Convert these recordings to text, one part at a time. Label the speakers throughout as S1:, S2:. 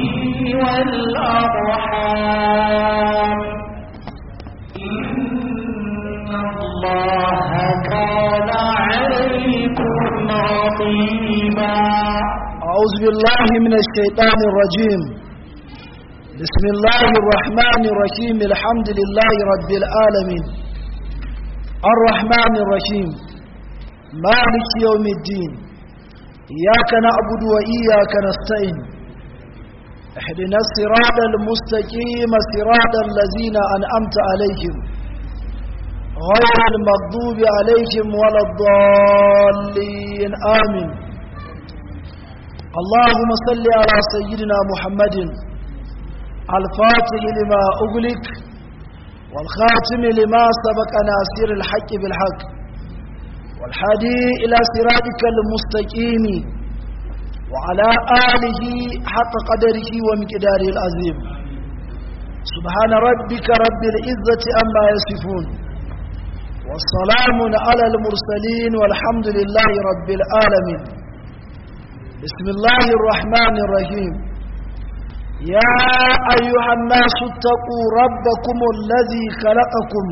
S1: والأرحام إن الله كان عليكم رقيبا
S2: أعوذ بالله من الشيطان الرجيم بسم الله الرحمن الرحيم الحمد لله رب العالمين الرحمن الرحيم مالك يوم الدين إياك نعبد وإياك نستعين اهدنا الصراط المستقيم صراط الذين أنعمت عليهم غير المغضوب عليهم ولا الضالين آمين اللهم صل على سيدنا محمد الفاتح لما أغلق والخاتم لما سبق ناصر الحق بالحق والحادي إلى صراطك المستقيم وعلى آله حق قدره ومقداره العظيم سبحان ربك رب العزة أما يصفون والسلام على المرسلين والحمد لله رب العالمين بسم الله الرحمن الرحيم يا أيها الناس اتقوا ربكم الذي خلقكم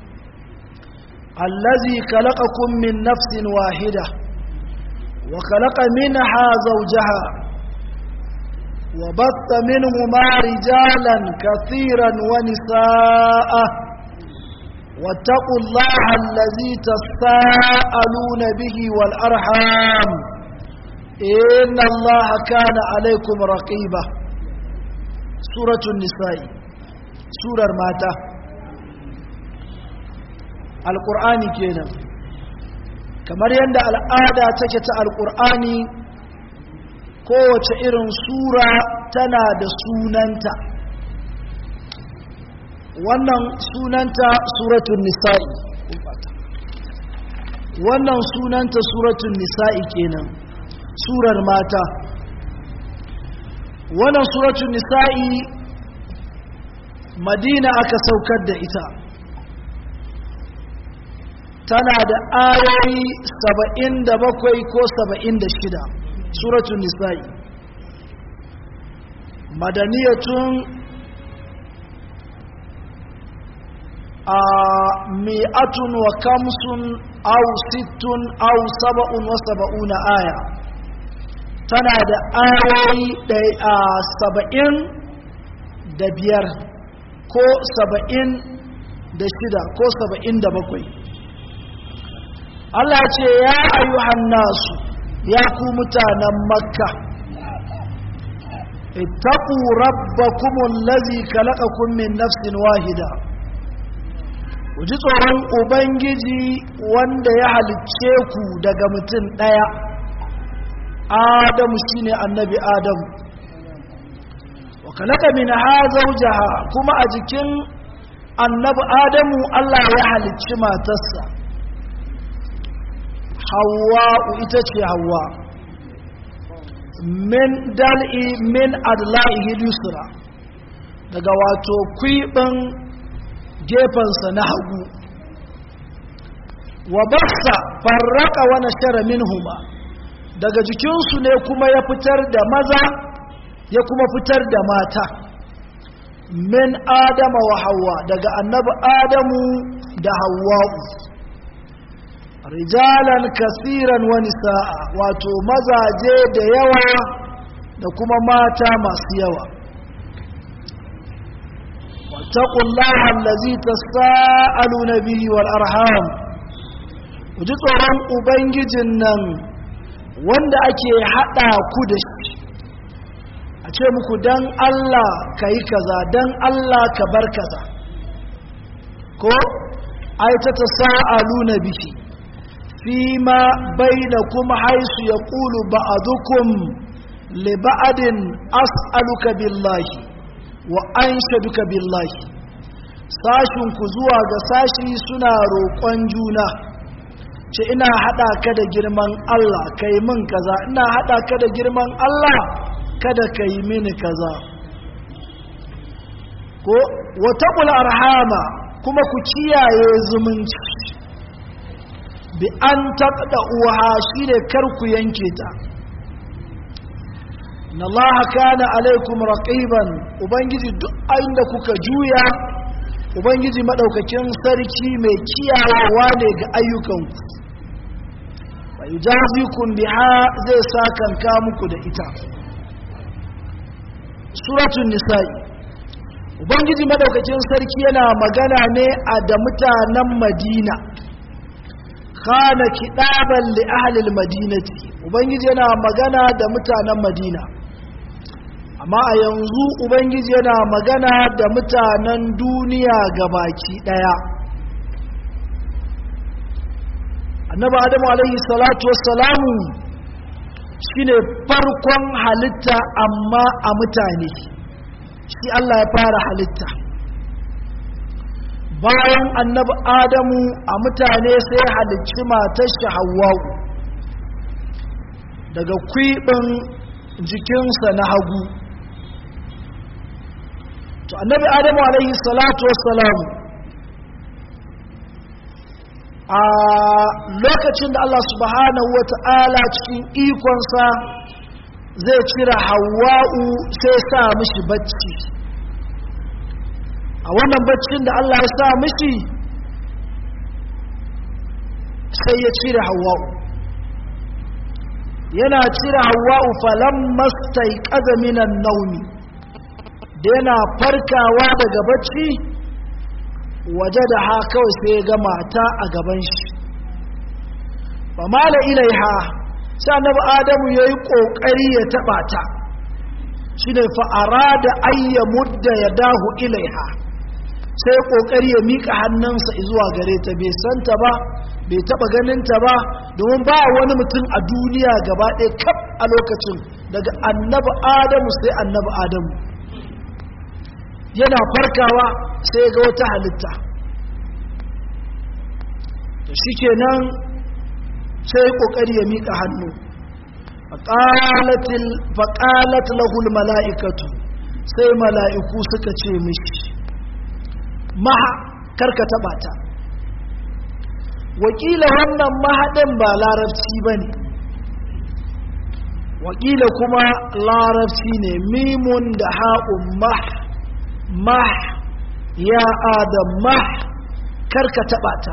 S2: الذي خلقكم من نفس واحدة وخلق منها زوجها وبث منهما رجالا كثيرا ونساء واتقوا الله الذي تساءلون به والأرحام إن الله كان عليكم رقيبا سورة النساء سورة ماتا القرآن كينا kamar yadda al'ada take ta alƙur'ani kowace irin sura tana da sunanta wannan sunanta suratun nisa'i wannan sunanta suratun nisa'i kenan surar mata wannan suratun nisa'i madina aka saukar da ita tana da ayoyi saba'in da bakwai ko saba'in da shida suratun nisa'i madaniyatun a mi'atun wa kamsun au sittun au saba'un wa saba'una aya tana da ayoyi a saba'in da biyar ko saba'in da shida ko saba'in da bakwai Allah ce ya ayyuhan nasu ya ku mutanen makka ittaqu rabbakum allazi khalaqakum min nafsin wahida ku ji tsoron ubangiji wanda ya halicce ku daga mutum ɗaya adamu shine annabi adamu wa khalaqa minha zawjaha kuma a jikin annabi adamu Allah ya halicci matarsa hawa'u ita ce hawa min dal'i min adla'ihi yusra daga wato kwiɓin gefensa na hagu wa bassa farraka wa nashara minhuma daga jikinsu ne kuma ya fitar da maza ya kuma fitar da mata min adama wa hawa daga annabi adamu da hawa'u rijalan kasiran wa nisa'a wato mazaje da yawa da kuma mata masu yawa wattaqullaha allazi tasaaluna bihi wal arham ji tsoron ubangijin nan wanda ake hada ku da shi a ce muku dan Allah kai kaza dan Allah ka bar kaza ko ai ta tasaaluna bihi فيما بينكم حيث يقول بعضكم لبعض أسألك بالله وأنشدك بالله sashinku zuwa ga sashi suna roƙon juna ce ina haɗa ka da girman Allah ka yi min kaza ina haɗa ka da girman Allah kada ka yi mini kaza ko wata arhama kuma ku kiyaye zumunci bi an taɓa uwa shi ne karku yanke ta inna Allah kana alaikum raqiban ubangiji duk inda kuka juya ubangiji madaukakin sarki mai kiyayewa ne ga ayyukanku wa yujazikum biha zai sakanka muku da ita suratul nisa'i ubangiji madaukakin sarki yana magana ne a da mutanen madina kana kidaban li ahli madinati ubangiji yana magana da mutanen madina amma a yanzu ubangiji yana magana da mutanen duniya gabaki daya annabi adamu alaihi salatu wassalamu shine farkon halitta amma a mutane shi Allah ya fara halitta bayan annabi adamu a mutane sai halicci matar shi hawwa'u daga kwiɓin jikinsa na hagu to annabi adamu alaihi salatu wassalamu a lokacin da Allah subhanahu wa ta'ala cikin ikonsa zai cire hawa'u sai sa mishi bacci a wannan baccin da Allah ya sa mishi sai ya cire hawa'u yana cire hawa'u falon mastai minan naumi da yana farkawa daga bacci waje da ha kawai sai ya ga mata a gaban shi ba mala ilaiha sai annabi adamu ya yi ƙoƙari ya taɓa ta shi ne fa'ara da ayya mudda ya dahu ilaiha sai ƙoƙari ya miƙa hannunsa zuwa gare ta bai santa ba bai taɓa ganinta ba domin ba wani mutum a duniya gaba ɗaya kaf a lokacin daga annabi adamu sai annabi adamu yana farkawa sai ga wata halitta to shi kenan sai ƙoƙari ya miƙa hannu faƙalat lahul mala'ikatu sai mala'iku suka ce mishi maha karka taɓa ta wakila wannan mahaɗin ba larabci ba ne wakila kuma larabci ne mimun da ha'un mah mah ya adam mah karka taɓa ta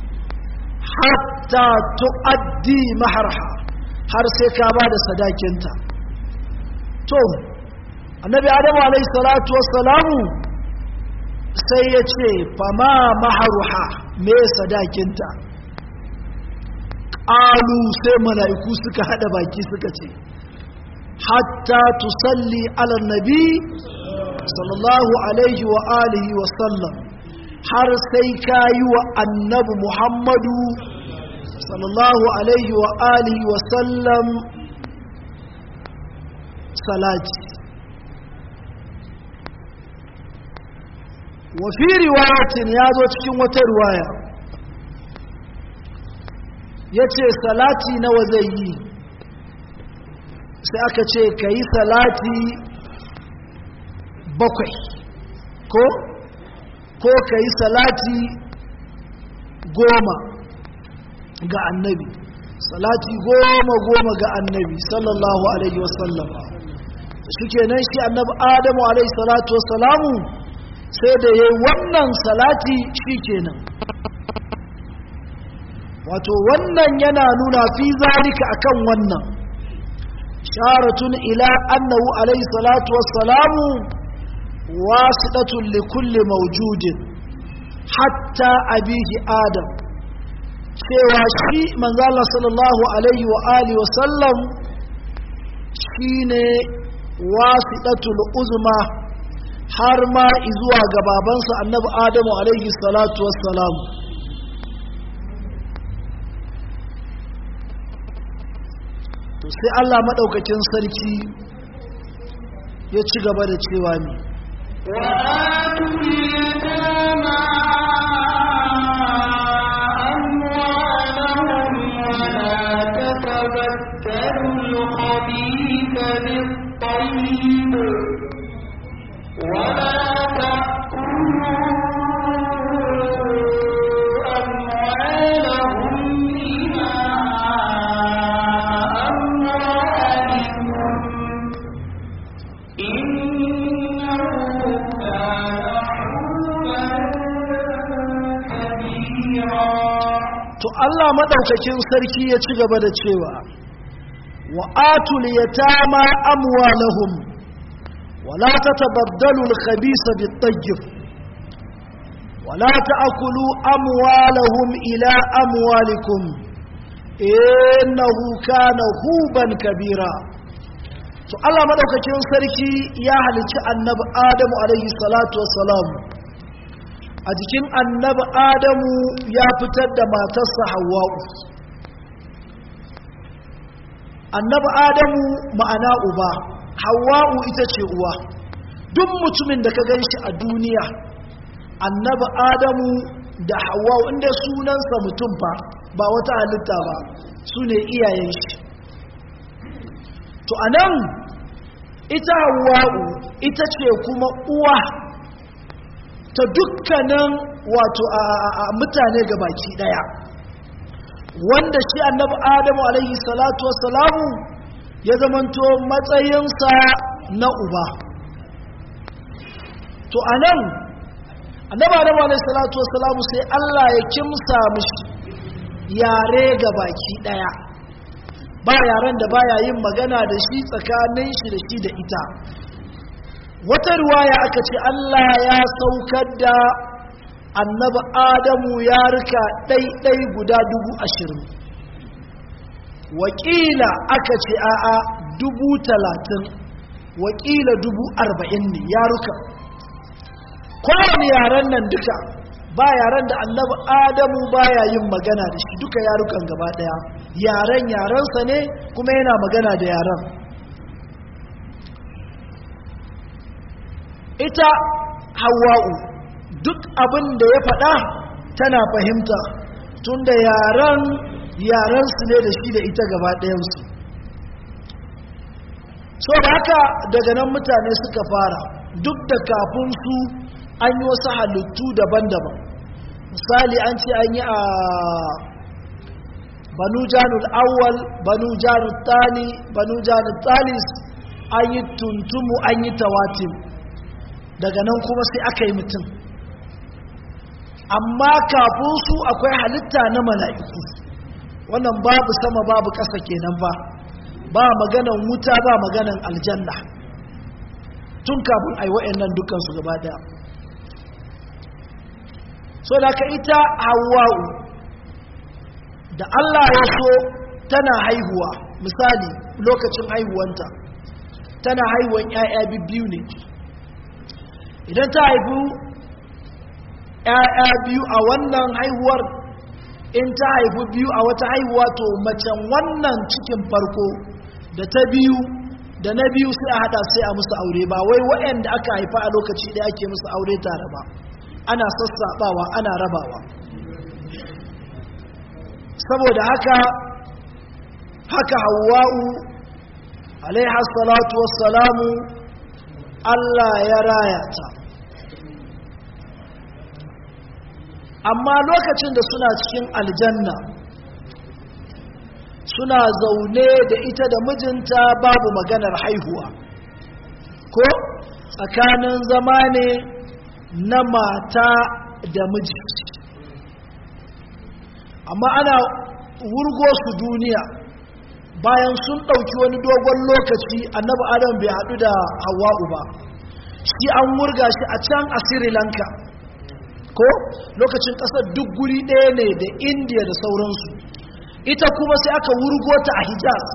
S2: hatta tu'addi maharha har sai ka ba da sadakinta to annabi adamu alaihi salatu wassalamu sai ya ce fama maharuha me sadakinta ƙalu sai mala'iku suka haɗa baki suka ce hatta tusalli ala nabi sallallahu alaihi wa alihi wa sallam har sai ka yi wa annabi muhammadu sallallahu alaihi wa alihi wa sallam salati wa fi riwayatin ya zo cikin wata riwaya ya ce salati nawa zai yi sai aka ce ka yi salati bakwai ko ko ka yi salati goma ga annabi salati goma goma ga annabi sallallahu alaihi wasallam suke nan shi annabi adamu alaihi salatu wasalamu sai da ya wannan salati shi kenan wato wannan yana nuna fi zalika akan wannan sharatun ila annahu alaihi salatu wassalamu wasitatun li kulli mawjudin hatta abihi adam cewa shi manzala sallallahu alaihi wa alihi wasallam shine wasidatul uzma har ma izuwa ga babansa annabi adamu alaihi salatu wassalam to sai Allah madaukakin sarki ya ci gaba da cewa ne
S1: وآتوا اليتامى أموالهم ولا تتبدلوا الخبيث بالطيب ولا تأكلوا أموالهم إلى أموالكم
S2: to Allah madaukakin sarki ya ci gaba da cewa wa atul yatama amwalahum wala tatabaddalu al-khabisa bit-tayyib wala ta'kulu amwalahum ila amwalikum innahu kana huban kabira to Allah madaukakin sarki ya halicci annabi Adamu alaihi salatu wassalam a jikin annabi Adamu ya fitar da matarsa Hawwa'u annabi Adamu ma'ana uba Hawwa'u ita ce uwa duk mutumin da ka ganshi a duniya annabi Adamu da Hawwa'u inda sunansa mutum fa ba wata halitta ba su ne iyayen shi to anan ita hawa'u ita ce kuma uwa ta dukkanin wato a mutane ga baki daya wanda shi annabi adamu alaihi salatu wassalamu ya zamanto matsayinsa na uba to anan annabi adamu alaihi salatu wassalamu sai Allah ya kimsa mishi yare ga baki daya ba yaren da baya yin magana da shi tsakanin shi da shi da ita wata ruwaya aka ce Allah ya saukar da annabi adamu ya rika ɗaiɗai guda dubu ashirin wakila aka ce a'a dubu talatin wakila dubu arba'in ne ya ruka kowane yaren nan duka ba yaren da annabi adamu baya yin magana da shi duka yarukan gaba daya yaren yarensa ne kuma yana magana da yaren ita hawa'u duk abin da ya faɗa tana fahimta tun da yaren yarensu ne da shi da ita gaba ɗayansu so da haka daga nan mutane suka fara duk da kafin su an yi wasu halittu daban-daban misali an ce an yi a banu janul awwal banu janul tani banu janul talis an yi tuntumu an yi tawatim daga nan kuma sai aka yi mutum amma kafin su akwai halitta na mala'iku wannan babu sama babu ƙasa kenan ba ba maganan wuta ba maganan aljanna tun kafin ai wa'annan dukansu gaba daya so da ka ita hawa'u da Allah ya so tana haihuwa misali lokacin haihuwanta tana haihuwan 'ya'ya biyu ne idan ta haifu 'ya'ya biyu a wannan haihuwar in ta haifu biyu a wata haihuwa to macen wannan cikin farko da ta biyu da na biyu sai a hada sai a musu aure ba wai waɗanda aka haifa a lokaci ɗaya ake musu aure tare ba ana sassaɓawa ana rabawa saboda haka haka hawa'u alaiha salatu wassalamu Allah ya raya ta amma lokacin da suna cikin aljanna suna zaune da ita da mijinta babu maganar haihuwa ko tsakanin zama ne na mata da miji amma ana wurgo su duniya bayan sun ɗauki wani dogon lokaci annabi adam bai haɗu da hawa'u ba shi an wurga shi a can a sri lanka ko lokacin ƙasar duk guri ɗaya ne da indiya da sauransu ita kuma sai aka wurgo ta a hijaz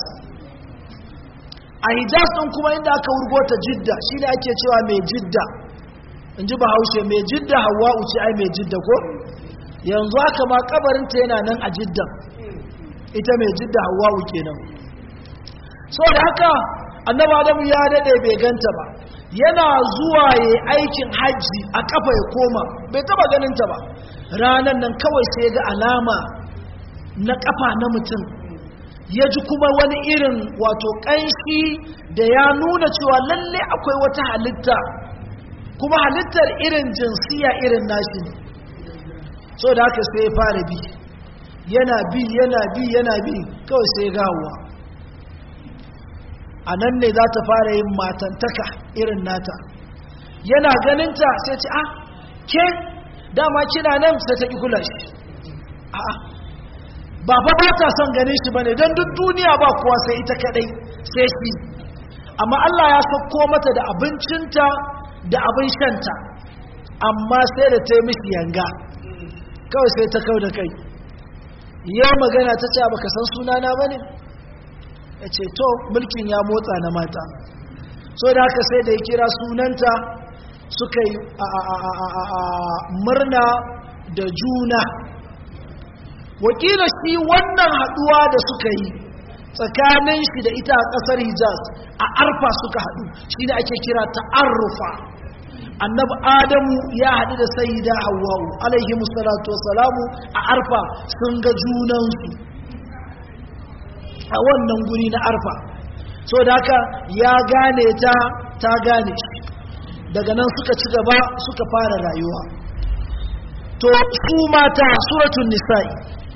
S2: a hijaz ɗin kuma inda aka wurgo ta jidda shi ne ake cewa mai jidda in ji bahaushe mai jidda hawa'u ce ai mai jidda ko yanzu haka ma kabarinta yana nan a jiddan ita mai jidda hawa'u kenan so da haka annaba adamu ya daɗe bai ganta ba yana zuwa ya aikin hajji a kafa ya koma bai taba ganinta ba ranar nan kawai sai ga alama na kafa na mutum ya ji kuma wani irin wato ƙanshi da ya nuna cewa lalle akwai wata halitta kuma halittar irin jinsiya irin nashi ne so da haka sai ya fara bi yana bi yana bi yana bi kawai sai gawa a nan ne za ta fara yin matantaka irin nata yana ganinta sai ce ah ke dama kina nan sai ta ƙi kula shi a'a ba fa ba ta son ganin shi bane don duk duniya ba kuwa sai ita kadai sai shi amma Allah ya sauko mata da abincinta da abin shanta amma sai da ta yi mishi yanga kawai sai ta kau da kai yau magana ta ce baka san sunana ba ne ya ce to mulkin ya motsa na mata so da haka sai da ya kira sunanta suka yi murna da juna wakila shi wannan haduwa da suka yi tsakanin shi da ita a kasar hijaz a arfa suka hadu shi da ake kira ta'arrufa annabi adamu ya hadu da sayyida hawwa'u alaihi musallatu wassalamu a arfa sun ga junansu a wannan guri na arfa so da haka ya gane ta ta gane shi daga nan suka ci gaba suka fara rayuwa to su mata suratul nisa'i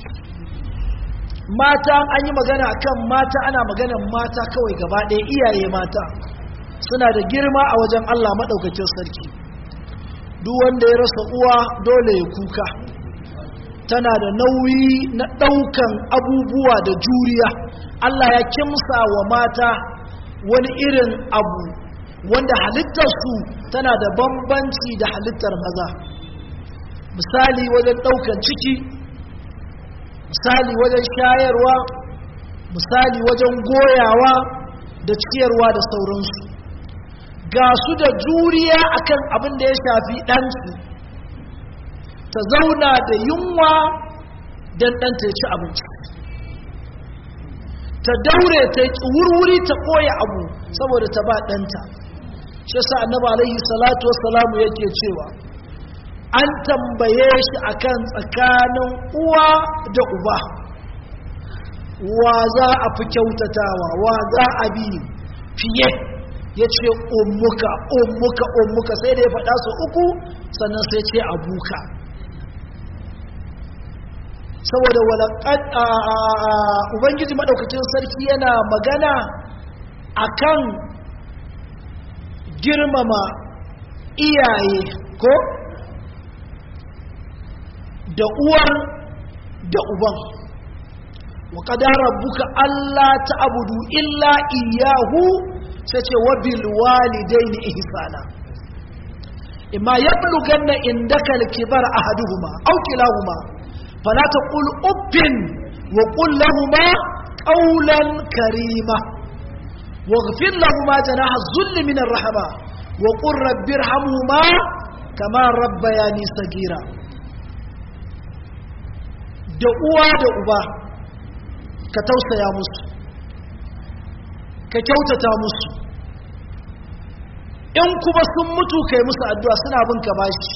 S2: mata an yi magana akan mata ana maganan mata kawai gaba ɗaya iyaye mata suna da girma a wajen Allah maɗaukakin sarki duk wanda ya rasa uwa dole ya kuka tana da nauyi na ɗaukan abubuwa da juriya Allah ya kimsa wa mata wani irin abu wanda halittarsu tana da bambanci da halittar maza misali wajen ɗaukan ciki misali wajen shayarwa misali wajen goyawa da ciyarwa da sauransu ga su da juriya akan abin da ya shafi ɗansu ta zauna da yunwa don ɗanta ya ci abinci ta daure ta yi wurwuri ta ɓoye abu saboda ta ba ɗanta shi sa annaba alaihi salatu wassalamu yake cewa an tambaye shi akan tsakanin uwa da uba wa za a fi kyautatawa wa za a bi fiye ya ce ummuka ummuka ummuka sai da ya faɗa su uku sannan sai ce abuka saboda walaƙad ubangiji maɗaukacin sarki yana magana akan girmama iyaye ko da uwar da uban wa kadara buka Allah ta'budu illa iyyahu sai ce wa bil walidaini ihsana imma yablughanna indaka al-kibara ahaduhuma aw kilahuma fala taqul uffin wa qul lahumu qawlan karima واغفر لهما جناح الذل من الرحمه وقل رب ارحمهما كما ربياني صغيرا da uwa da uba ka tausaya musu ka kyautata musu in kuma sun mutu kai musu addu'a suna bin ka bashi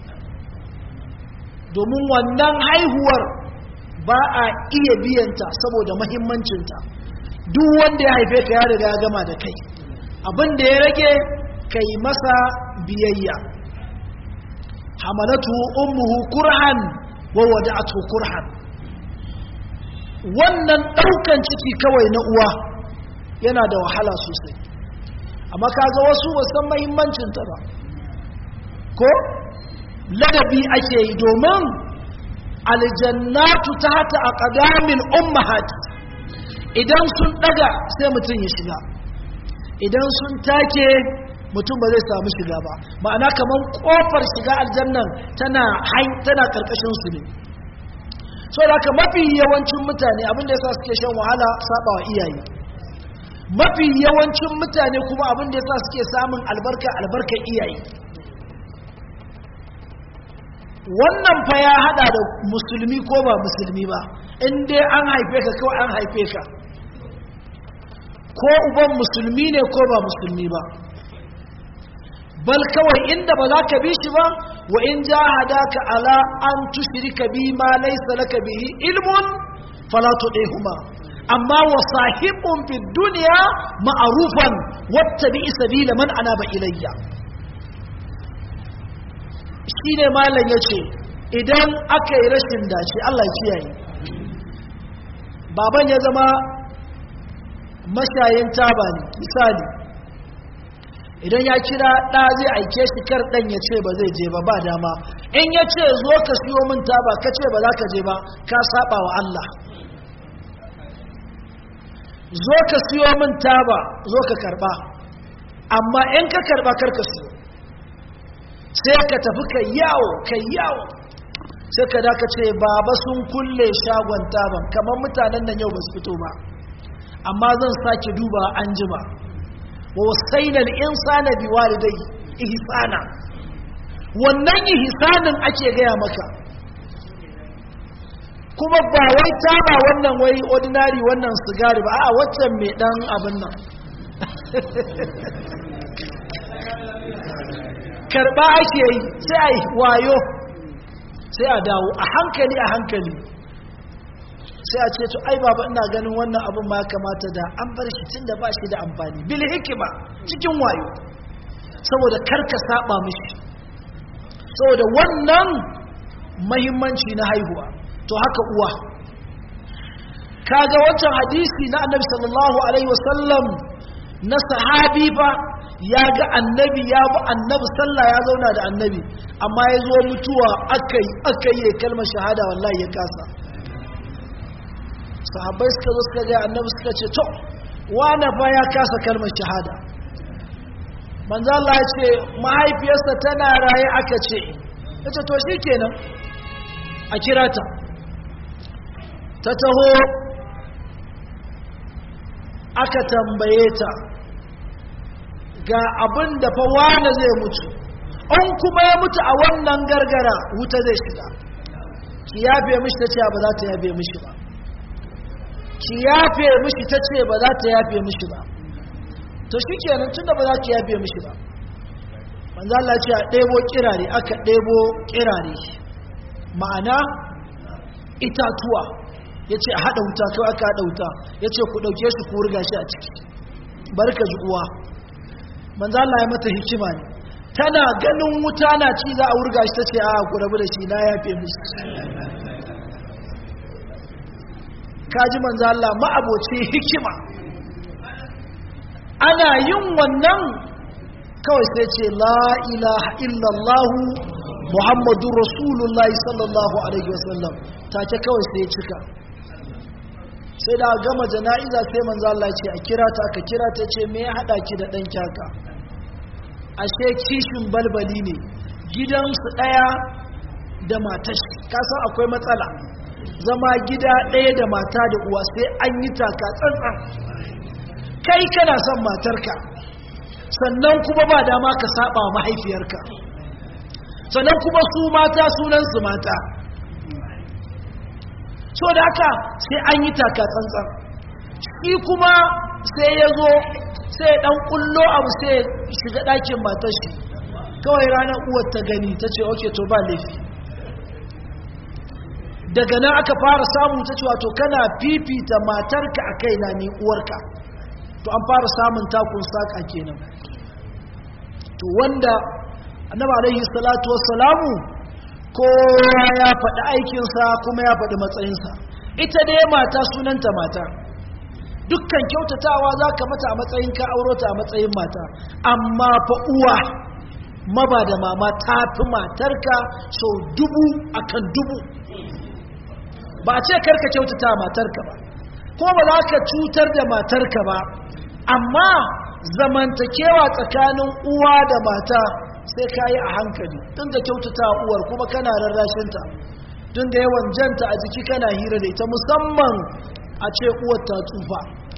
S2: domin wannan haihuwar ba a iya biyanta saboda mahimmancinta duk wanda ya haife ka ya riga ya gama da kai abin da ya rage kai masa biyayya hamalatu ummuhu kurhan wa wada'atu kurhan wannan daukan ciki kawai na uwa yana da wahala sosai amma kaga wasu ba san muhimmancin ta ba ko ladabi ake yi domin aljannatu tahta aqdamil ummahat idan sun daga sai mutum ya shiga idan sun take mutum ba zai samu shiga ba ma'ana kamar kofar shiga aljannan tana tana karkashin su ne so da haka mafi yawancin mutane abin da yasa suke shan wahala sabawa iyaye mafi yawancin mutane kuma abin da yasa suke samun albarka albarkar iyaye wannan fa ya hada da musulmi ko ba musulmi ba in dai an haife ka kawai an haife ka ko uban musulmi ne ko ba musulmi ba bal kawai inda ba za ka bi shi ba wa in jahadaka ala an tushrika bi ma laysa laka bihi ilmun fala tudihuma amma wa sahibun fi dunya ma'rufan wattabi sabila man anaba ilayya shine malam yace idan aka yi rashin dace Allah ya kiyaye baban ya zama mashayin taba ne misali idan ya kira ɗa zai aike shi kar ɗan ya ce ba zai je ba ba dama in ya ce zo ka siyo min taba ka ce ba za ka je ba ka saba wa Allah zo ka siyo min taba zo ka karba amma in ka karba kar ka siyo sai ka tafi ka yawo ka yawo sai ka daka ce baba sun kulle shagon taban kamar mutanen nan yau ba su fito ba amma zan sake duba an jima wa wasainal insana biwalidai ihsana wannan ihsanin ake gaya maka kuma ba wai taba wannan wai ordinary wannan sigari ba a waccan mai dan abin nan karba ake yi sai a yi wayo sai a dawo a hankali a hankali sai a ce to ai baba ina ganin wannan abin ma kamata da an bar shi tun da ba shi da amfani bil hikima cikin wayo saboda karka saba mishi saboda wannan mahimmanci na haihuwa to haka uwa kaga wancan hadisi na annabi sallallahu alaihi wasallam na sahabi fa ya ga annabi ya bi annabi sallah ya zauna da annabi amma ya zo mutuwa akai akai ya kalmar shahada wallahi ya kasa sahabbai suka zo suka ga annabi suka ce to wane fa ya kasa kalmar shahada manzo Allah ya ce mahaifiyarsa tana raye aka ce yace to shikenan a kira ta ta taho aka tambaye ta ga abin da fa wane zai mutu an kuma ya mutu a wannan gargara wuta zai shiga ki yafe mishi ta ce ba za ta yafe mishi ba ki yafe mishi ta ce ba za ta yafe mishi ba to shi kenan tun da ba za ki yafe mishi ba manzo Allah ce a ɗebo kirare aka ɗebo kirare ma'ana itatuwa ya ce a haɗa wuta kawai aka haɗa wuta ya ce ku ɗauke shi ku riga shi a ciki barka ji uwa manzo Allah ya mata hikima ne tana ganin wuta na ci za a wurga shi ta ce a ku rabu da shi na yafe mishi kaji manzo Allah ma'aboci hikima ana yin wannan kawai sai ce la ilaha illallah muhammadur rasulullah sallallahu alaihi wasallam take kawai sai cika sai da gama jana'iza sai manzo Allah ce a kira ta aka kira ta ce me ya hada ki da dan kyaka ashe kishin balbali ne gidansu daya da matashi kasan akwai matsala zama gida ɗaya da mata da uwa sai an yi taka tsantsan kai kana son matarka sannan kuma ba dama ka saba mahaifiyarka sannan kuma su mata sunansu mata so da haka sai an yi taka tsantsan shi kuma sai ya zo sai ya ɗan ƙullo abu sai shiga ɗakin matashi kawai ranar uwar ta gani ta ce oke to ba laifi daga nan aka fara samu ta cewa to kana fifita matarka a kaina ni uwarka to an fara samun takun saka kenan to wanda annabi alaihi salatu wassalamu kowa ya faɗi aikinsa kuma ya faɗi matsayinsa ita dai mata sunanta mata dukkan kyautatawa za ka mata a matsayin ka auro ta a matsayin mata amma fa uwa maba da mama ta fi matarka sau dubu akan dubu ba ce karka kyautata matarka ba ko ba za ka cutar da matarka ba amma zamantakewa tsakanin uwa da mata sai ka yi a hankali tun da kyautata uwar kuma kana rarrashinta tun da yawan janta a jiki kana hira da ita musamman a ce uwar ta tsufa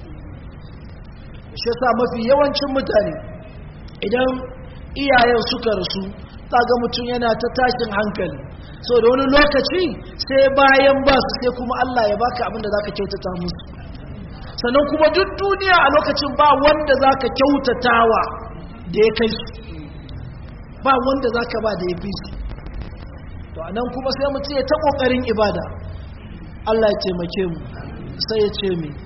S2: shi sa mafi yawancin mutane idan iyayen suka rasu ga mutum yana ta tashin hankali so da wani lokaci sai bayan ba su sai kuma Allah ya baka abin da zaka kyautata musu sannan kuma duk duniya a lokacin ba wanda zaka kyautatawa da ya kai su ba wanda zaka ba da ya fi su to anan kuma sai mutum ya ta kokarin ibada Allah ya taimake mu sai ya ce mi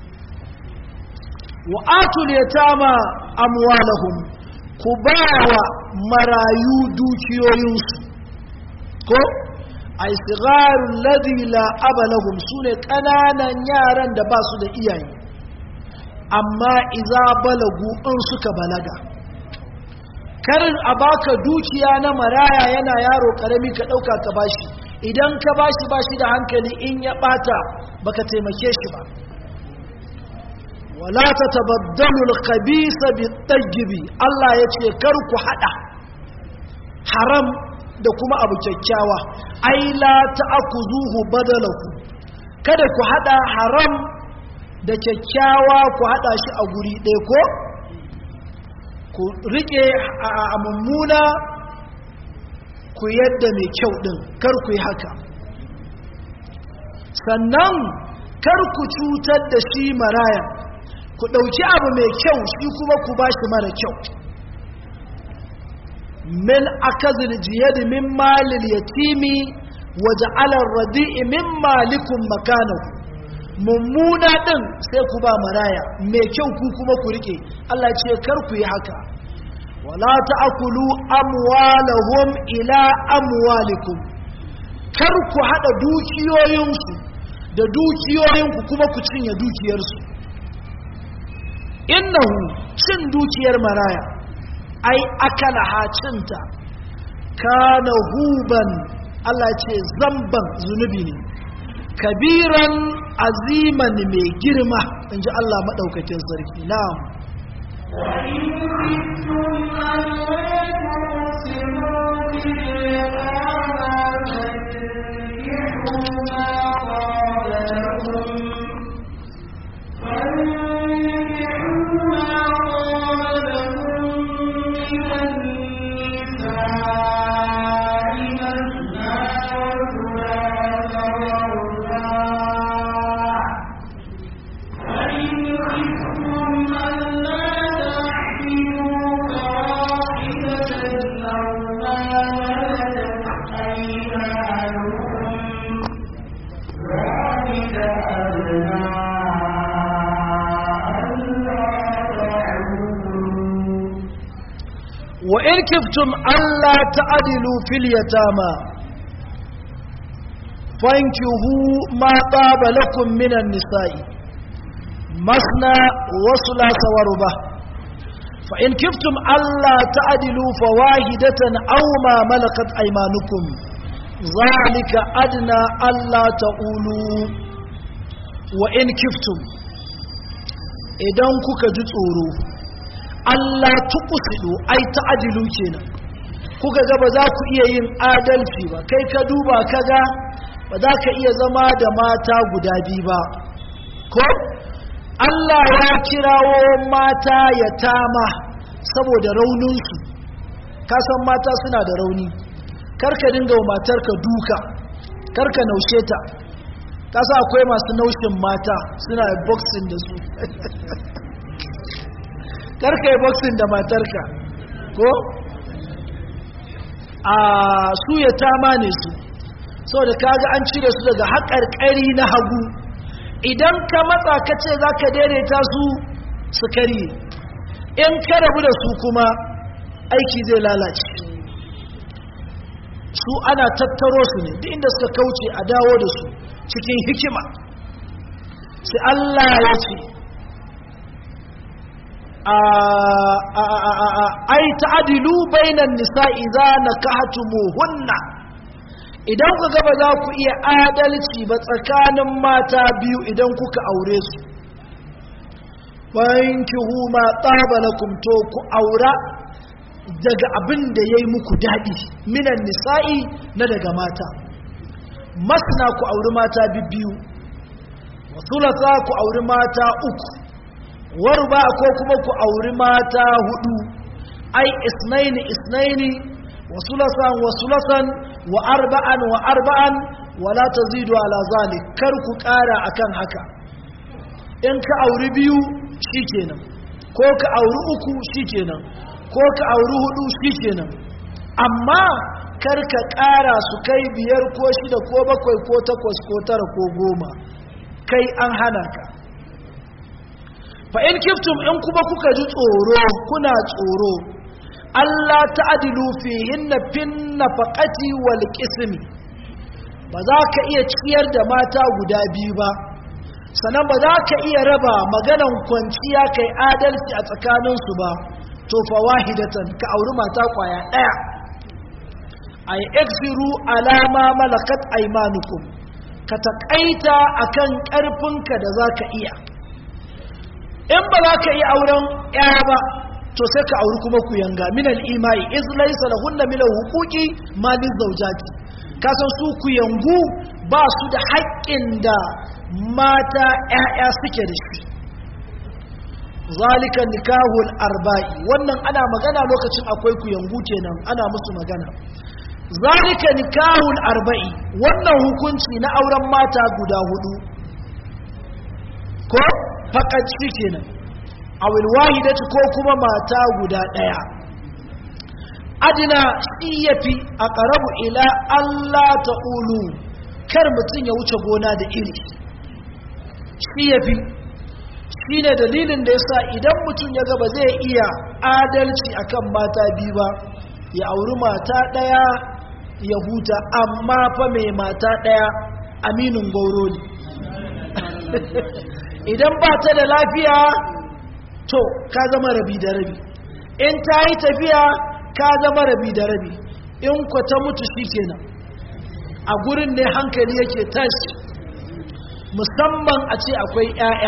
S2: wa atul yatama amwalahum ku ba wa marayu dukiyoyinsu ko a isigarun ladila abalahum su ne ƙananan yaran da ba su da iyaye amma iza balagu in suka balaga karin a baka dukiya na maraya yana yaro karami ka ɗauka ka bashi idan ka bashi bashi da hankali in ya ɓata baka taimake shi ba wala ta tabaddalu al-khabisa bit-tayyibi Allah yace kar ku hada haram da kuma abu kyakkyawa ai la ta'khuzuhu badalahu kada ku hada haram da kyakkyawa ku hada shi a guri ɗaya ko ku rike a mummuna ku yadda mai kyau din kar ku yi haka sannan kar ku cutar da shi maraya ku ɗauki abu mai kyau shi kuma ku ba shi mara kyau min akazil jiyadi min malil yatimi waje alar radi'i min malikun makanahu mummuna ɗin sai ku ba maraya mai kyau ku kuma ku rike Allah ce kar ku yi haka wala ta'kulu amwalahum ila amwalikum kar ku hada dukiyoyinsu da dukiyoyinku kuma ku cinye dukiyarsu innahu cin dukiyar maraya ai akala hacinta kana huban Allah ce zamban zunubi ne kabiran aziman mai girma in ji Allah maɗaukakin sarki na'am
S1: وإن خفتم ألا تقسموا في اليتامى فانكحوا ما طاب لكم فانكحوا ما طاب لكم من النساء مثنى وثلاث ورباع فإن خفتم ألا تعدلوا فواحدة أو ما ملكت أيمانكم ذلك أدنى ألا تعولوا
S2: وإن كفتم ألا تعدلوا في اليتامى فانكهوا ما طاب لكم من النساء مثنى وثلاث وربع فإن كفتم ألا تعدلوا فواحدة أو ما ملكت أيمانكم ذلك أدنى ألا تقولوا وإن كفتم إذا كنت tsoro Allah tuqsidu ai ta'dilu kenan kuka ga ba za ku iya yin adalci ba kai ka duba kaga ba za ka iya zama da mata guda biyu ba ko Allah ya kirawo mata ya tama saboda rauninsu ka san mata suna da rauni karka dinga wa matarka duka karka naushe ta ka sa akwai masu naushin mata suna boxing da su karka yi boxing da matarka ko a su ya tama ne su saboda kaga an cire su daga haƙarƙari na hagu idan ka matsa ka ce za ka daidaita su su karye in ka rabu da su kuma aiki zai lalace su ana tattaro su ne duk inda suka kauce a dawo da su cikin hikima sai Allah ya ce ai ta'adilu bainan nisa idza nakahtumuhunna idan ku ga ba za ku iya adalci ba tsakanin mata biyu idan kuka aure su bankihu ma tsaba lakum to ku aura daga abin da yayi muku dadi minan nisa'i na daga mata masna ku auri mata biyu wa thulatha ku auri mata uku warba ko kuma ku auri mata hudu ai isnaini isnaini wa sulasan wa sulasan wa arba'an wa arba'an wala tazidu ala zalik kar ku kara akan haka in ka auri biyu shikenan ko ka auri uku shikenan ko ka auri hudu shikenan amma kar ka kara su kai biyar ko shida ko bakwai ko takwas ko tara ko goma kai an hana ka fa in kiftum in kuma kuka ji tsoro kuna tsoro Allah ta'adilu fihinna fin nafaqati wal qismi ba za ka iya ciyar da mata guda biyu ba sannan ba za ka iya raba maganan kwanciya kai adalci a tsakaninsu ba to fa wahidatan ka auri mata kwaya daya ay eksiru alama malakat aymanukum ka taƙaita akan ƙarfinka da zaka iya in ba za ka iya auren ya ba to sai ka auri kuma ku yanga minal imai iz laysa lahunna min huquqi ma lizawjati ka san su ku yangu ba su da haƙƙin da mata ƴaƴa suke da shi zalika nikahul arba'i wannan ana magana lokacin akwai ku yangu kenan ana musu magana zalika nikahul arba'i wannan hukunci na auren mata guda hudu ko fakat shi kenan awil wahidati ko kuma mata guda daya adina shi yafi aqrabu ila Allah ta'ulu kar mutun ya wuce gona da iri shi yafi shine dalilin da yasa idan mutun ya ga ba zai iya adalci akan mata biyu ba ya auri mata daya ya huta amma fa mai mata daya aminin gauro ne idan ba ta da lafiya to ka zama rabi da rabi in ta yi tafiya ka zama rabi da rabi in ku ta mutu shi kenan a gurin ne hankali yake tashi musamman a ce akwai 'ya'ya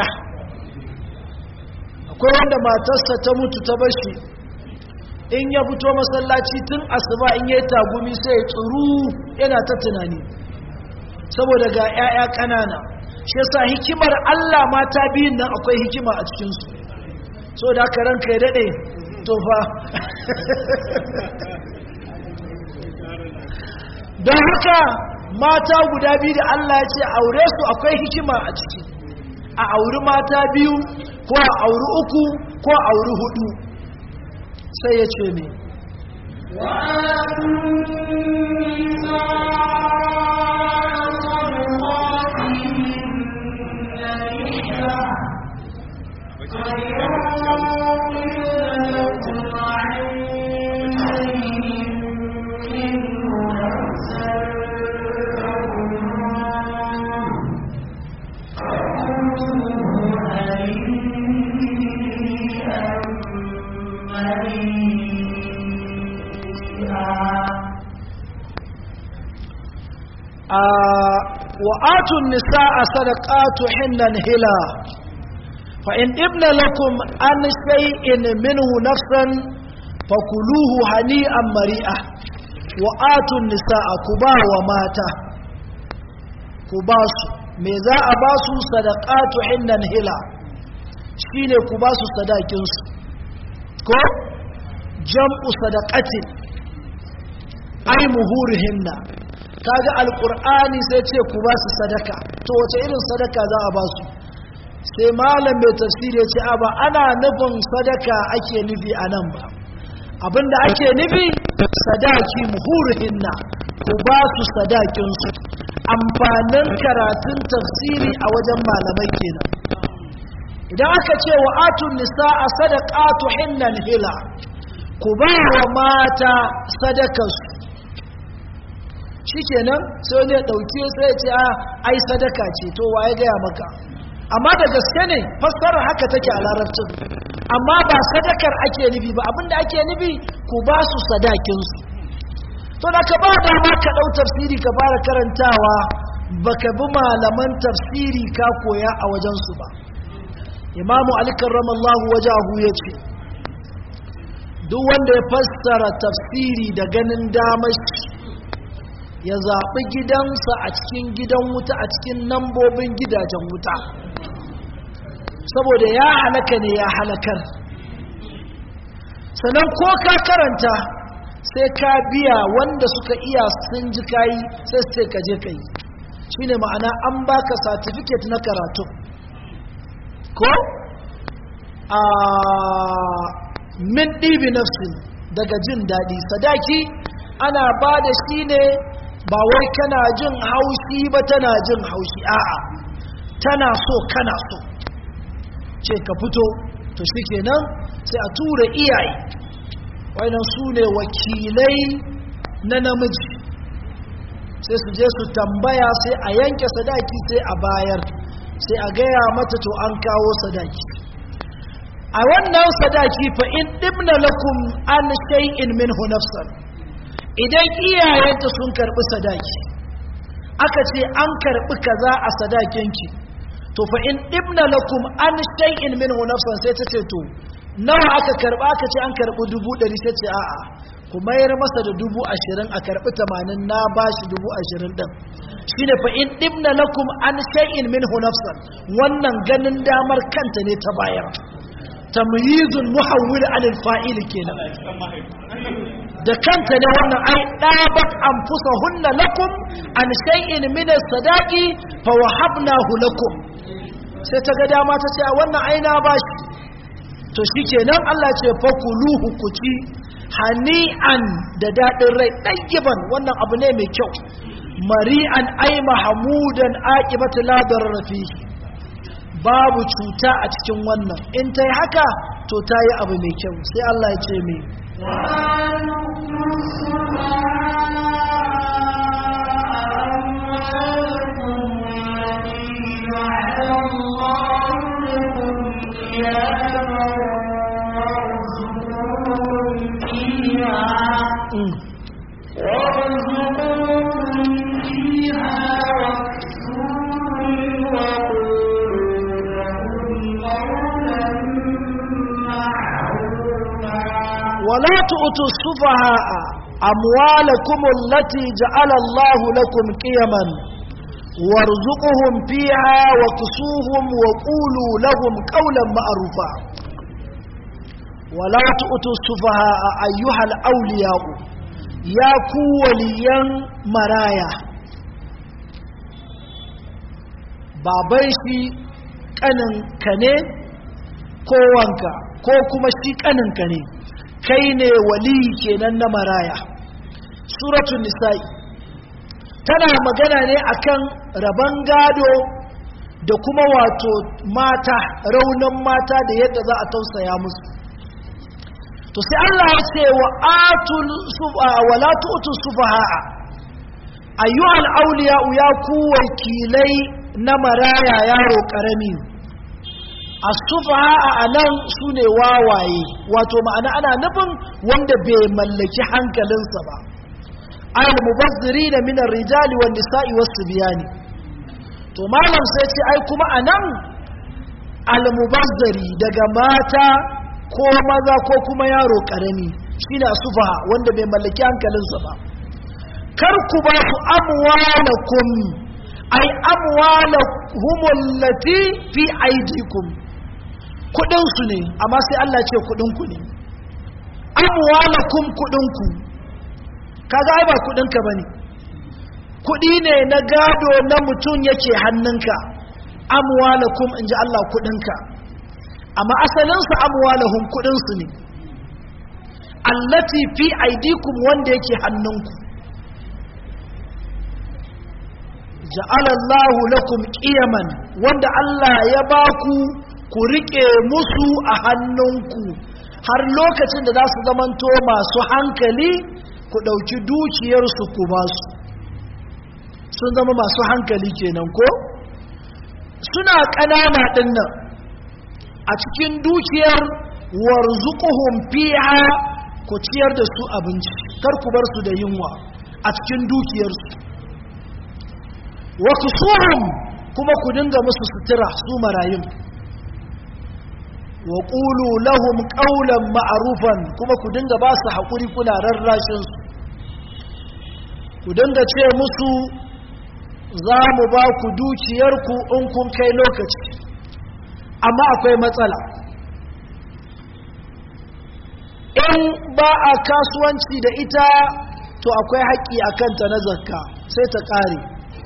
S2: akwai wanda matarsa ta mutu ta bashi in ya fito masallaci tun asuba in yayi tagumi sai ya tsuru yana ta tunani saboda ga 'ya'ya ƙanana shi yasa hikimar Allah mata biyun nan akwai hikima a cikinsu so da aka ranka ya daɗe tofa don haka mata guda biyu da Allah ya ce aure su akwai hikima a ciki a auri mata biyu ko a auri uku ko a auri hudu sai ya ce ne وآتوا النساء صدقات حنا هلا فإن ابن لكم عن شيء منه نفسا فكلوه هنيئا مريئا وآتوا النساء كبا وماتا كباسو ماذا أباسو صدقات حنا هلا shine ku ba su sadakinsu ko jam'u sadaqatin ai muhurihinna kaga alqur'ani sai ce ku ba su sadaka to wace irin sadaka za a ba su sai malam mai tafsiri ya ce a ba ana nufin sadaka ake nufi a nan ba abinda ake nufi sadaki muhurihinna ku ba su sadakinsu amfanin karatun tafsiri a wajen malamai kenan idan aka ce wa atun nisa a sadaqatu hinnan hila ku ba wa mata sadakarsu shikenan sai wani ya dauke sai ya ce a ai sadaka ce to waye gaya maka amma da gaske ne fassarar haka take a larabcin amma ba sadakar ake nufi ba abinda ake nufi ku ba su sadakinsu to da ka ba dama ka dau tafsiri ka fara karantawa baka bi malaman tafsiri ka koya a wajensu ba imamu ali karramallahu wajahu ya ce duk wanda ya fassara tafsiri da ganin damashi ya zaɓi gidansa a cikin gidan wuta a cikin nambobin gidajen wuta saboda ya halaka ne ya halakar sannan ko ka karanta sai ka biya wanda suka iya sun ji kayi sai sai ka je ka yi shi ne ma'ana an baka satifiket na karatu ko a min ɗibi nafsin daga jin daɗi sadaki ana ba da shi ne ba wai kana jin haushi ba tana jin haushi a'a tana so kana so ce ka fito to shi kenan sai a tura iyaye wannan su ne wakilai na namiji sai su je su tambaya sai a yanke sadaki sai a bayar sai a gaya mata to an kawo sadaki a wannan sadaki fa in dibna lakum an shay'in minhu nafsan idan iyayenta sun karbi sadaki aka ce an karbi kaza a sadakinki to fa in dibna lakum an shay'in minhu nafsan sai ta ce to nawa aka karba aka ce an karbi dubu ɗari sai ce a'a ku mayar masa da dubu ashirin a karbi tamanin na bashi dubu ashirin ɗin shine fa in dibna lakum an shay'in minhu nafsan wannan ganin damar kanta ne ta bayar tamyizul muhawwil anil fa'il kenan da kanta ne wannan ai dabat anfusahunna lakum an shay'in min as-sadaqi fa wahabnahu lakum sai ta ga dama ta ce a wannan ai na bashi to shikenan Allah ce fa kuluhu kuci hani'an da dadin rai ɗayyiban wannan abu ne mai kyau mari'an ai mahamudan aqibatu la darara fihi babu cuta a cikin wannan in ta yi haka to ta yi abu mai kyau sai Allah ya ce mai ولا تؤتوا السفهاء أموالكم التي جعل الله لكم قيما وارزقهم فيها وكسوهم وقولوا لهم قولا معروفا ولا تؤتوا السفهاء أيها الأولياء يا كوليا مرايا baban shi ƙaninka ne ko wanka ko kuma shi ƙaninka ne kai ne wali kenan na maraya suratul nisa'i tana magana ne akan rabon gado da kuma wato mata raunin mata da yadda za a tausaya musu to sai Allah ya ce wa atul wala tu'tu sufaha ayyuhal awliya ya ku wakilai na maraya yaro karami asufaha a nan su ne wawaye wato ma'ana ana nufin wanda bai mallaki hankalinsa ba al mubazziri da minar rijali wa nisa'i wasu biyani to malam sai ce ai kuma a nan al mubazziri daga mata ko maza ko kuma yaro karami shine asufaha wanda bai mallaki hankalinsa ba kar ku ba su amwalakum ai amwalahum allati fi aidikum kudinsu ne amma sai Allah ce kudinku ne amwalakum kudinku kaga ai ba kudinka bane kudi ne na gado na mutum yake hannunka amwalakum inji Allah kudinka amma asalin su amwalahum kudinsu ne allati fi aidikum wanda yake hannunku ja'ala Allahu lakum qiyaman wanda Allah ya baku ku riƙe musu a hannunku har lokacin da za su zamanto masu hankali ku ɗauki dukiyarsu ku ba su sun zama masu hankali kenan ko suna ƙanana ɗin nan a cikin dukiyar warzuquhum fiha ku ciyar da su abinci kar ku bar su da yunwa a cikin dukiyarsu wa kusuhum kuma ku dinga musu sutura su marayun wa ƙulu lahum ƙaunan ma'arufan kuma ku dinga ba su haƙuri kuna rarrashinsu ku dinga ce musu za mu ba ku dukiyarku in kun kai lokaci amma akwai matsala in ba a kasuwanci da ita to akwai haƙƙi a kanta na zakka sai ta ƙare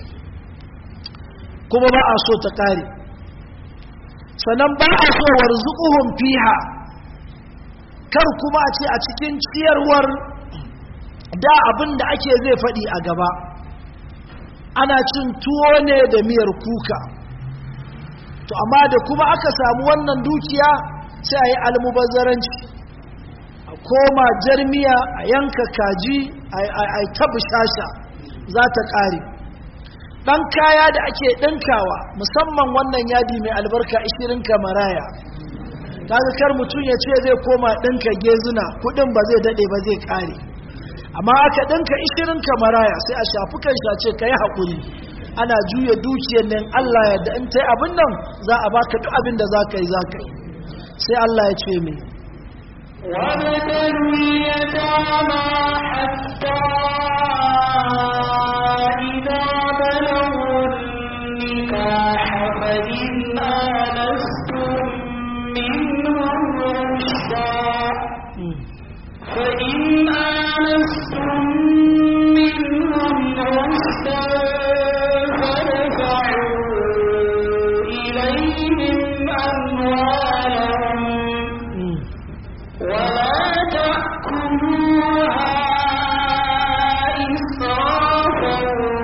S2: kuma ba a so ta ƙare sannan ba a so warzuquhum fiha kar kuma a ce a cikin ciyarwar da abin da ake zai faɗi a gaba ana cin tuwo ne da miyar kuka to amma da kuma aka samu wannan dukiya sai a yi almubazzaranci a koma jarmiya a yanka kaji a tabi shasha za ta ƙare ɗan kaya da ake ɗinkawa musamman wannan yadi mai albarka ishirin kamaraya kaga kar mutum ya ce zai koma ɗinka gezuna kuɗin ba zai daɗe ba zai ƙare amma aka ɗinka ishirin kamaraya sai a shafi kan shace ka yi haƙuri ana juya dukiyar nan Allah ya da in ta abin nan za a baka duk abin da za ka yi za ka yi sai Allah ya ce mai
S1: وابتلوا اليتامى حتى إذا بلغوا النكاح فإن آنستم منهم رشدا فإن آنستم منهم رشدا فادفعوا إليهم أموالهم ولا تأكلوها إسرافا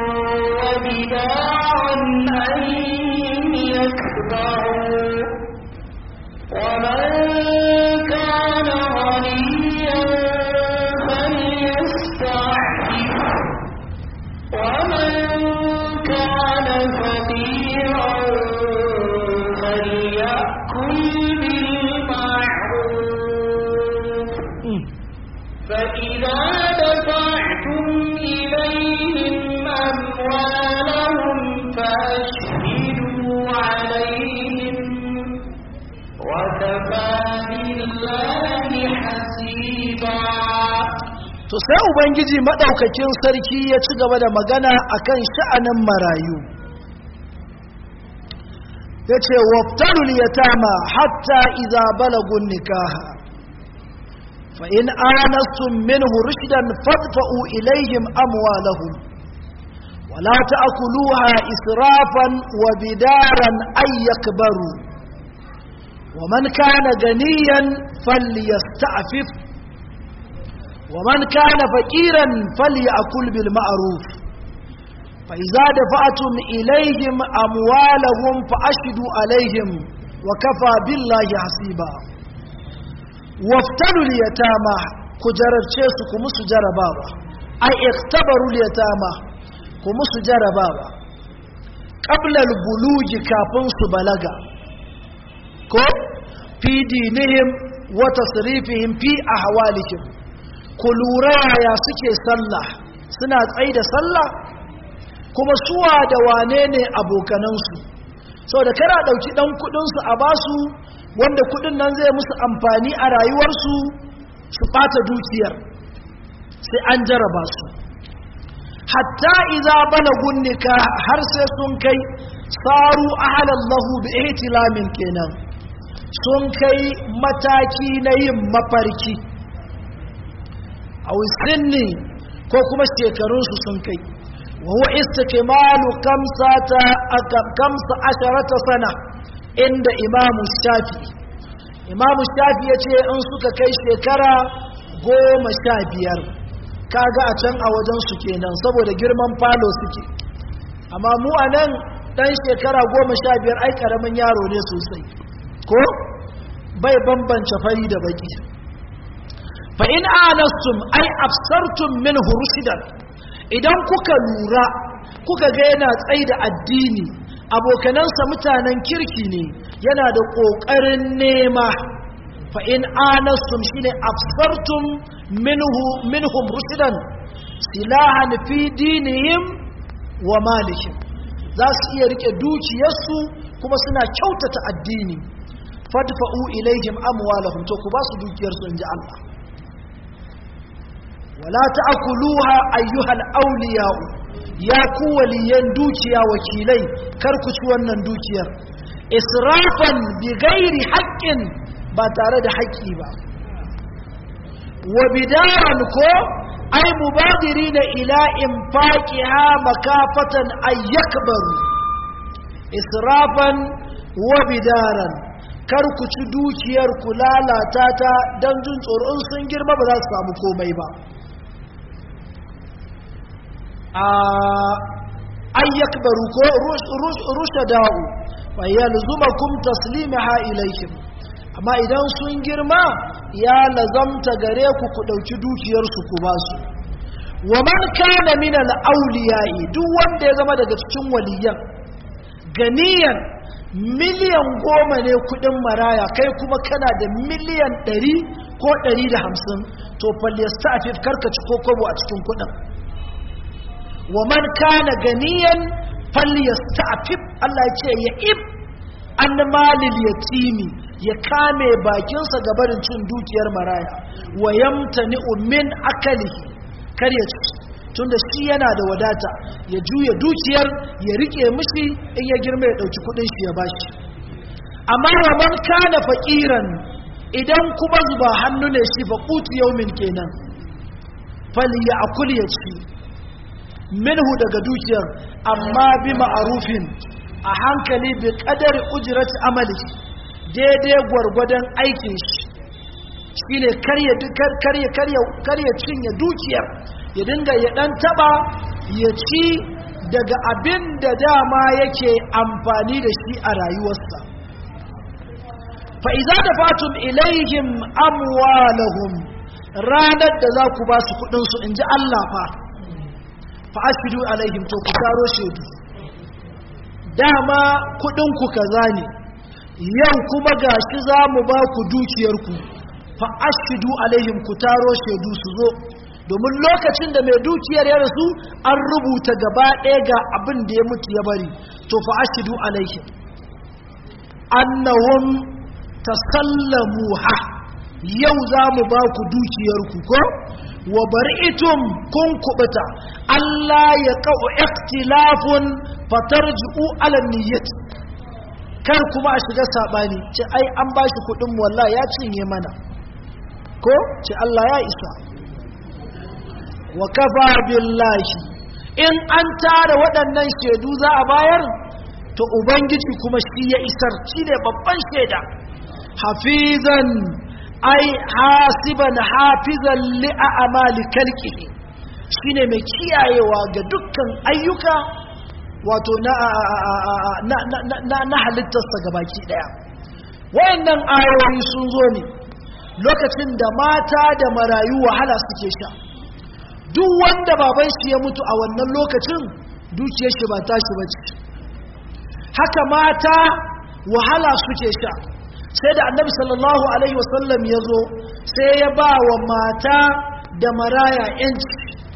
S1: وبدارا أن يكبروا ومن كان غنيا فليستعفف ومن كان فقيرا فليأكل بالمعروف فإذا دفعتم إليهم أموالهم فأشهدوا عليهم وكفى بالله حسيبا
S2: to sai ubangiji madaukakin sarki ya ci gaba da magana akan sha'anin marayu yace waftarul yatama hatta idza balagun nikaha fa in anastum minhu rushdan fadfa'u ilayhim amwalahum wala ta'kuluha israfan wa bidaran ay yakbaru ومن كان غنيا فليستعفف ومن كان فقيرا فليأكل بالمعروف فإذا دفعتم إليهم أموالهم فأشهدوا عليهم وكفى بالله حسيبا وافتنوا اليتامى كجرر تشيسو كمسو جربابا أي اختبروا اليتامى كمسو جربابا قبل البلوغ كافن بلغا كو في دينهم وتصريفهم في أحوالهم ku lura yaya suke sallah suna tsaye da sallah kuma suwa da wane ne abokanansu sau da kara ɗauki ɗan kuɗinsu a basu wanda kuɗin nan zai musu amfani a rayuwarsu su ɓata dukiyar sai an jaraba su hatta iza balagun nika har sai sun kai saru ahalallahu bi ihtilamin kenan sun kai mataki na yin mafarki a sinni ko kuma shekarunsu sun kai wa huwa istikmalu kamsata kamsa asharata sana inda imamu shafi imamu shafi ya ce in suka kai shekara goma sha biyar kaga a can a wajensu kenan saboda girman falo suke amma mu a nan ɗan shekara goma sha biyar ai ƙaramin yaro ne sosai ko bai bambance fari da baki fa in anastum ai absartum minhu rushdan idan kuka lura kuka ga yana tsayi da addini abokanansa mutanen kirki ne yana da ƙoƙarin nema fa in anastum shine absartum minhu minhum rushdan silahan fi dinihim wa malihim za su iya rike dukiyarsu kuma suna kyautata addini fadfa'u ilaihim amwalahum to ku ba su dukiyarsu inji Allah wala ta'kuluha ayyuhal awliya'u ya ku waliyan dukiya wakilai kar ku ci wannan dukiyar israfan bi ghairi haqqin ba tare da haƙƙi ba wa bidaran ko ay mubadirina ila infaqiha makafatan ay yakbaru israfan wa bidaran kar ku ci dukiyar ku lalata ta dan jin tsoron sun girma ba za su samu komai ba an yakbaru ko rushada'u fa yalzumakum taslimaha ilayhim amma idan sun girma ya lazamta gare ku ku dauki dukiyar su ku ba su wa man kana min al-awliya'i duk wanda ya zama daga cikin waliyan ganiyan miliyan goma ne kudin maraya kai kuma kana da miliyan ɗari ko ɗari da hamsin to falyasta a karkaci ko kobo a cikin kudin wa man kana ganiyan falyasta a Allah ya ce ya ib an malil yatimi ya kame bakinsa ga barin cin dukiyar maraya wa yamtani min akalihi kar ya ci tunda shi yana da wadata ya juya dukiyar ya rike mishi in ya girma ya dauki kudin shi ya bashi amma wa man kana faqiran idan kuma zuba hannu ne shi faqutu yawmin kenan fali ya akul ya ci minhu daga dukiyar amma bi ma'arufin a hankali bi kadari ujrat amali daidai gwargwadon aikin shi shine karya karya karya karya cinye dukiyar ya dinga ya dan taba ya ci daga abin da dama yake amfani da shi a rayuwarsa fa iza dafatum ilaihim amwalahum ranar da za ku ba su kudin su inji Allah fa fa ashidu alaihim to ku taro shedu dama kudin ku kaza ne yau kuma gashi za mu ba ku dukiyarku fa ashidu alaihim ku taro shedu su zo domin lokacin da mai dukiyar ya rasu an rubuta gaba ɗaya ga abin da ya mutu ya bari to fa ashidu alaihim annahum tasallamuha yau za mu ba ku dukiyarku ko wa bari'tum kun kubuta Allah ya ka'u ikhtilafun fatarji'u ala niyyati kar kuma a shiga sabani ce ai an bashi kudin mu wallahi ya cinye mana ko ce Allah ya isa wa kafa billahi in an tara waɗannan shaidu za a bayar to ubangiji kuma shi ya isar shi ne babban shaida hafizan ai hasiban hafizan li'amali kalkihi shine mai kiyayewa ga dukkan ayyuka wato na na na halittarsa gabaki daya wayannan ayoyi sun zo ne lokacin da mata da marayu wahala suke sha duk wanda baban shi ya mutu a wannan lokacin dukiyar shi ba tashi bace haka mata wahala suke sha sai da annabi sallallahu alaihi wasallam ya zo sai ya ba wa mata da maraya yanci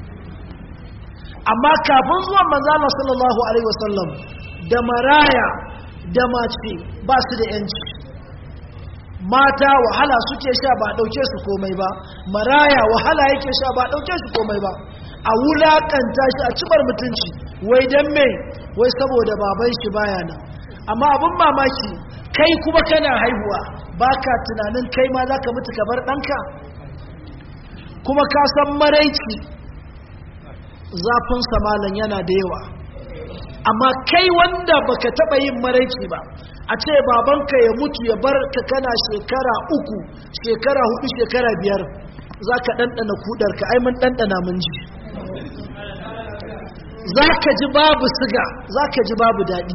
S2: amma kafin zuwan manzana sallallahu alaihi wasallam da maraya da mace ba su da yanci mata wahala suke sha ba dauke su komai ba maraya wahala yake sha ba dauke su komai ba a wulakanta shi a cibar mutunci wai dan me wai saboda baban shi baya nan amma abin mamaki kai kuma kana haihuwa baka tunanin kai ma zaka mutu ka bar ɗanka kuma ka san maraici zafin samalan yana da yawa amma kai wanda baka taba yin maraici ba a ce babanka ya mutu ya bar ka kana shekara uku shekara hudu shekara biyar za ka ɗanɗana kudarka ai mun ɗanɗana mun ji za ka ji babu siga za ka ji babu daɗi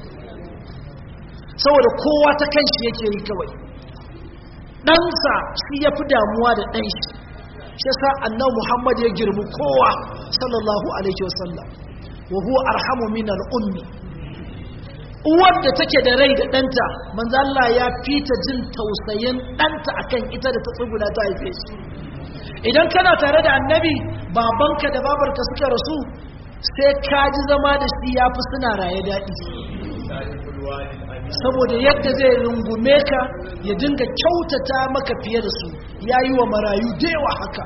S2: saboda kowa ta kan shi yake yi kawai ɗansa shi ya fi damuwa da ɗan shi shi sa annan muhammad ya girmi kowa sallallahu alaihi wasallam wa huwa arhamu min al'ummi uwar da take da rai da ɗanta manzo Allah ya fita jin tausayin ɗanta akan ita da ta tsuguna ta haife shi idan kana tare da annabi babanka da babarka suka rasu sai ka ji zama da shi ya fi suna raye daɗi saboda yadda zai rungume ka ya dinga kyautata maka fiye da su ya yi wa marayu da yawa haka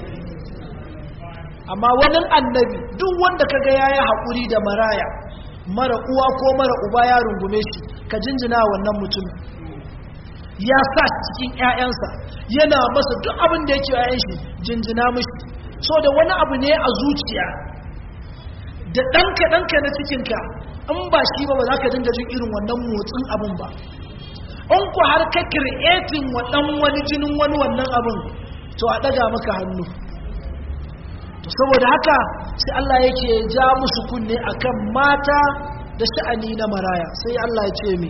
S2: amma wani annabi duk wanda kaga ya yi haƙuri da maraya mara uwa ko mara uba ya rungume shi ka jinjina wannan mutum ya sa cikin 'ya'yansa yana masa duk abin da yake 'ya'yan shi jinjina mashi so da wani abu ne a zuciya da ɗanka ɗanka na cikinka in ba shi ba ba za ka dinga jin irin wannan motsin abin ba in ku har ka kir'etin wa ɗan wani jinin wani wannan abin to a ɗaga maka hannu to saboda haka sai Allah yake ja musu kunne akan mata da sha'ani na maraya sai Allah ya ce mi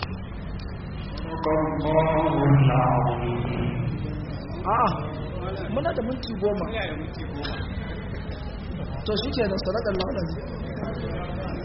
S2: a'a muna da minti goma to shi ke da sadakar lauɗa